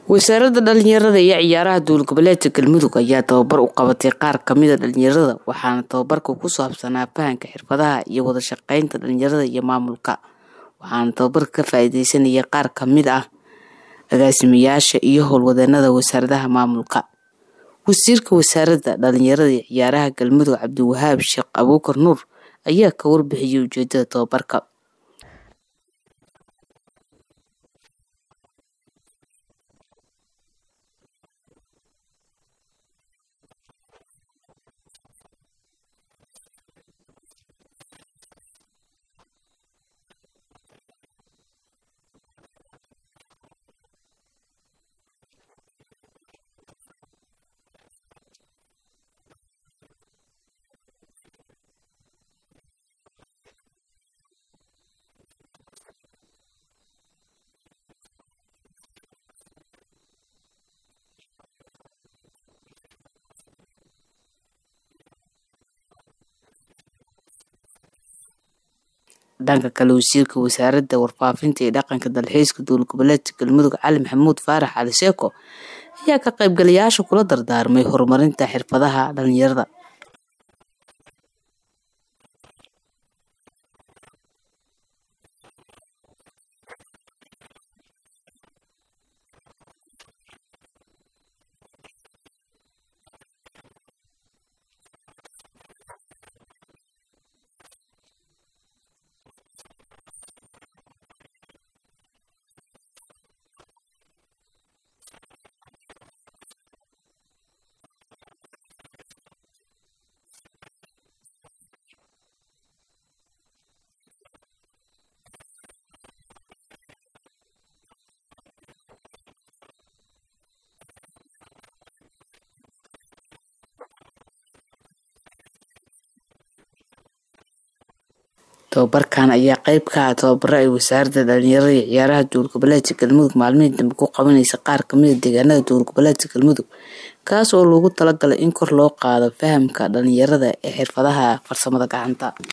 wasaaradda dhalinyarada iyo ciyaaraha dowlad goboleedka galmudug ayaa tababar u qabatay qaar kamida dhalinyarada waxaana tababarka ku saabsanaa fahanka xirfadaha iyo wada shaqeynta dhalinyarada iyo maamulka waxaana tababarka ka faa-ideysanaya qaar kamid ah agaasimayaasha iyo howlwadeenada wasaaradaha maamulka wasiirka wasaaradda dhalinyarada iyo ciyaaraha galmudug cabdiwahaab sheekh abuukar nuur ayaa ka warbixiyay ujeedada tababarka dhanka kale wasiirka wasaaradda warfaafinta iyo dhaqanka dalxiiska dowlad goboleedka galmudug cali maxamuud faarax cali seeko ayaa ka qaybgalayaasha kula dardaarmay horumarinta xirfadaha dhalinyarada tababarkan ayaa qeyb ka ah tababaro ay wasaaradda dhalinyarada iyo ciyaaraha dowlad goboleedka galmudug maalmihii dambe ku qabanaysa qaar kamida deegaanada dowlad goboleedka galmudug kaas oo loogu talagalay in kor loo qaado fahamka dhalinyarada ee xirfadaha farsamada gacanta